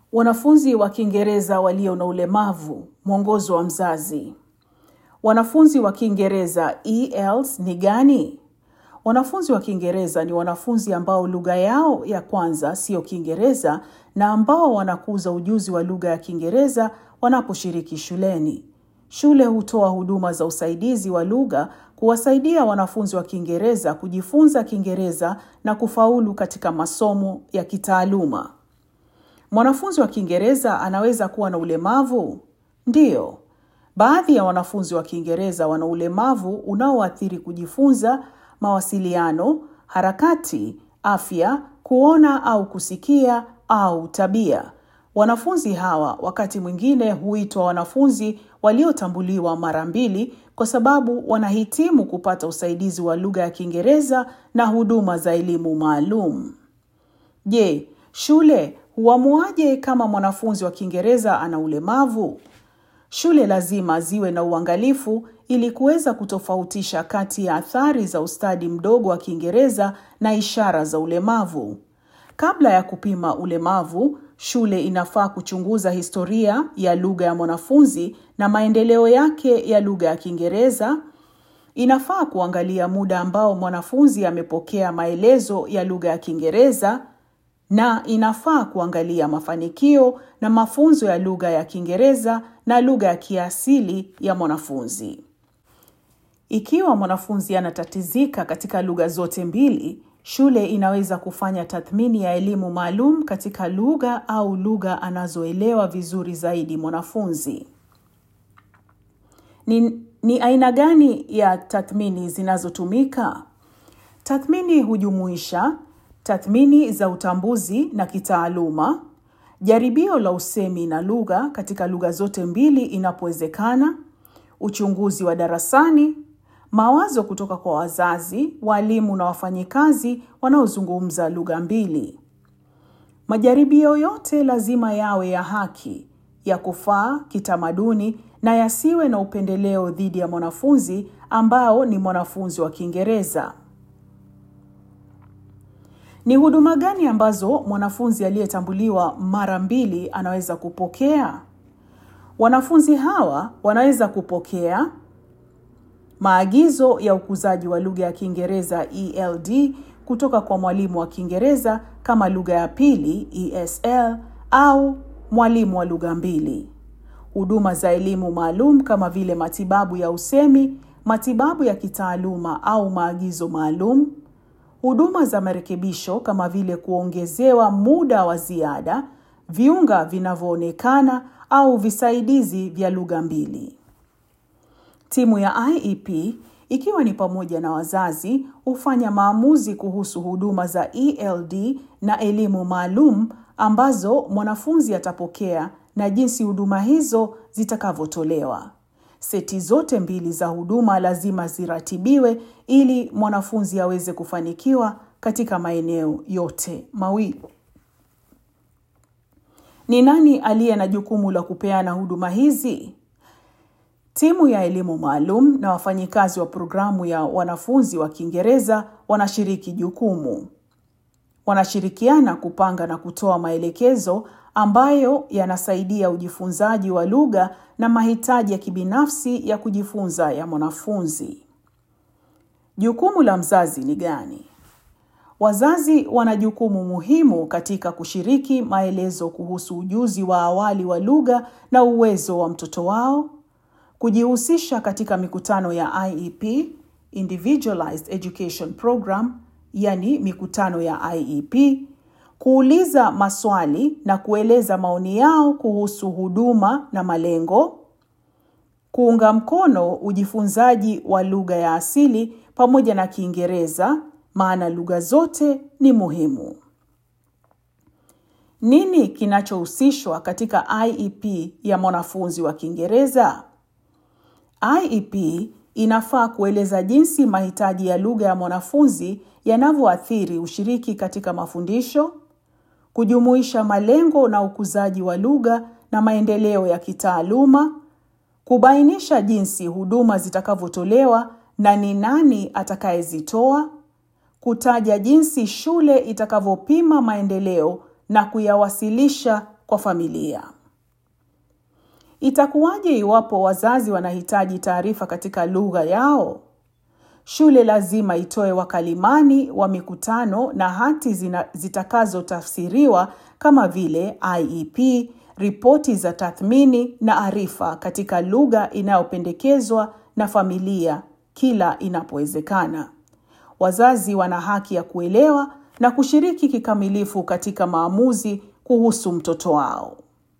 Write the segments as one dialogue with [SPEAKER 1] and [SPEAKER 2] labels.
[SPEAKER 1] Wanafunzi wa Kiingereza walio na ulemavu, mwongozo wa mzazi. Wanafunzi wa Kiingereza ELs ni gani? Wanafunzi wa Kiingereza ni wanafunzi ambao lugha yao ya kwanza sio Kiingereza na ambao wanakuza ujuzi wa lugha ya Kiingereza wanaposhiriki shuleni. Shule hutoa huduma za usaidizi wa lugha kuwasaidia wanafunzi wa Kiingereza kujifunza Kiingereza na kufaulu katika masomo ya kitaaluma. Mwanafunzi wa Kiingereza anaweza kuwa na ulemavu? Ndiyo. Baadhi ya wanafunzi wa Kiingereza wana ulemavu unaoathiri kujifunza, mawasiliano, harakati, afya, kuona au kusikia au tabia. Wanafunzi hawa wakati mwingine huitwa wanafunzi waliotambuliwa mara mbili kwa sababu wanahitimu kupata usaidizi wa lugha ya Kiingereza na huduma za elimu maalum. Je, shule huamuaje kama mwanafunzi wa Kiingereza ana ulemavu? Shule lazima ziwe na uangalifu ili kuweza kutofautisha kati ya athari za ustadi mdogo wa Kiingereza na ishara za ulemavu. Kabla ya kupima ulemavu, shule inafaa kuchunguza historia ya lugha ya mwanafunzi na maendeleo yake ya lugha ya Kiingereza. Inafaa kuangalia muda ambao mwanafunzi amepokea maelezo ya lugha ya Kiingereza na inafaa kuangalia mafanikio na mafunzo ya lugha ya Kiingereza na lugha ya kiasili ya mwanafunzi. Ikiwa mwanafunzi anatatizika katika lugha zote mbili, shule inaweza kufanya tathmini ya elimu maalum katika lugha au lugha anazoelewa vizuri zaidi mwanafunzi. Ni, ni aina gani ya tathmini zinazotumika? Tathmini hujumuisha tathmini za utambuzi na kitaaluma, jaribio la usemi na lugha katika lugha zote mbili inapowezekana, uchunguzi wa darasani, mawazo kutoka kwa wazazi, walimu na wafanyikazi wanaozungumza lugha mbili. Majaribio yote lazima yawe ya haki, ya kufaa kitamaduni na yasiwe na upendeleo dhidi ya mwanafunzi ambao ni mwanafunzi wa Kiingereza. Ni huduma gani ambazo mwanafunzi aliyetambuliwa mara mbili anaweza kupokea? Wanafunzi hawa wanaweza kupokea maagizo ya ukuzaji wa lugha ya Kiingereza ELD kutoka kwa mwalimu wa Kiingereza kama lugha ya pili ESL au mwalimu wa lugha mbili. Huduma za elimu maalum kama vile matibabu ya usemi, matibabu ya kitaaluma au maagizo maalum, huduma za marekebisho kama vile kuongezewa muda wa ziada, viunga vinavyoonekana au visaidizi vya lugha mbili. Timu ya IEP ikiwa ni pamoja na wazazi hufanya maamuzi kuhusu huduma za ELD na elimu maalum ambazo mwanafunzi atapokea na jinsi huduma hizo zitakavyotolewa. Seti zote mbili za huduma lazima ziratibiwe ili mwanafunzi aweze kufanikiwa katika maeneo yote mawili. Ni nani aliye na jukumu la kupeana huduma hizi? Timu ya elimu maalum na wafanyikazi wa programu ya wanafunzi wa Kiingereza wanashiriki jukumu. Wanashirikiana kupanga na kutoa maelekezo ambayo yanasaidia ujifunzaji wa lugha na mahitaji ya kibinafsi ya kujifunza ya mwanafunzi. Jukumu la mzazi ni gani? Wazazi wana jukumu muhimu katika kushiriki maelezo kuhusu ujuzi wa awali wa lugha na uwezo wa mtoto wao, kujihusisha katika mikutano ya IEP, Individualized Education Program, yani mikutano ya IEP, kuuliza maswali na kueleza maoni yao kuhusu huduma na malengo, kuunga mkono ujifunzaji wa lugha ya asili pamoja na Kiingereza, maana lugha zote ni muhimu. Nini kinachohusishwa katika IEP ya mwanafunzi wa Kiingereza? IEP inafaa kueleza jinsi mahitaji ya lugha ya mwanafunzi yanavyoathiri ushiriki katika mafundisho, kujumuisha malengo na ukuzaji wa lugha na maendeleo ya kitaaluma, kubainisha jinsi huduma zitakavyotolewa na ni nani atakayezitoa, kutaja jinsi shule itakavyopima maendeleo na kuyawasilisha kwa familia. Itakuwaje iwapo wazazi wanahitaji taarifa katika lugha yao? Shule lazima itoe wakalimani wa mikutano na hati zitakazotafsiriwa kama vile IEP, ripoti za tathmini na arifa katika lugha inayopendekezwa na familia kila inapowezekana. Wazazi wana haki ya kuelewa na kushiriki kikamilifu katika maamuzi kuhusu mtoto wao.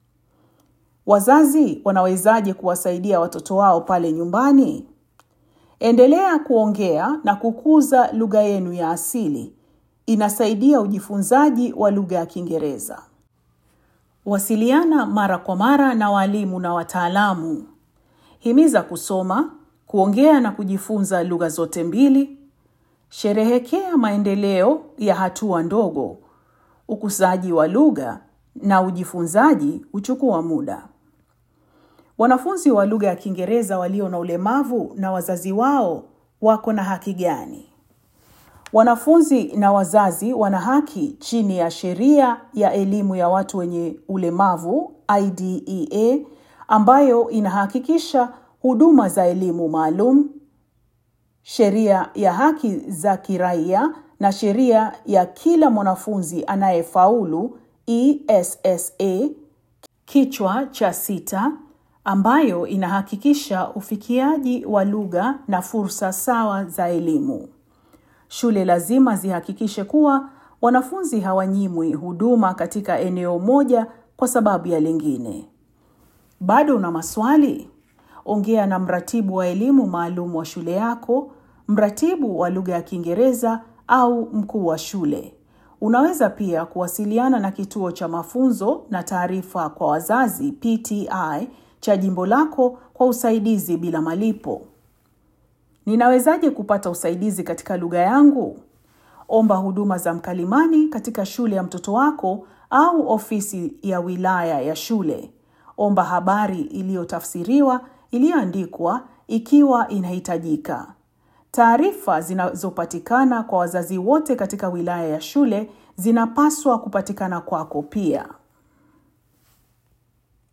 [SPEAKER 1] Wazazi wanawezaje kuwasaidia watoto wao pale nyumbani? Endelea kuongea na kukuza lugha yenu ya asili. Inasaidia ujifunzaji wa lugha ya Kiingereza. Wasiliana mara kwa mara na walimu na wataalamu. Himiza kusoma, kuongea na kujifunza lugha zote mbili. Sherehekea maendeleo ya hatua ndogo. Ukuzaji wa lugha na ujifunzaji huchukua muda. Wanafunzi wa lugha ya Kiingereza walio na ulemavu na wazazi wao wako na haki gani? Wanafunzi na wazazi wana haki chini ya sheria ya elimu ya watu wenye ulemavu IDEA ambayo inahakikisha huduma za elimu maalum, sheria ya haki za kiraia na sheria ya kila mwanafunzi anayefaulu ESSA kichwa cha sita ambayo inahakikisha ufikiaji wa lugha na fursa sawa za elimu. Shule lazima zihakikishe kuwa wanafunzi hawanyimwi huduma katika eneo moja kwa sababu ya lingine. Bado una maswali? Ongea na mratibu wa elimu maalum wa shule yako, mratibu wa lugha ya Kiingereza au mkuu wa shule. Unaweza pia kuwasiliana na kituo cha mafunzo na taarifa kwa wazazi PTI cha jimbo lako kwa usaidizi bila malipo. Ninawezaje kupata usaidizi katika lugha yangu? Omba huduma za mkalimani katika shule ya mtoto wako au ofisi ya wilaya ya shule. Omba habari iliyotafsiriwa iliyoandikwa ikiwa inahitajika. Taarifa zinazopatikana kwa wazazi wote katika wilaya ya shule zinapaswa kupatikana kwako pia.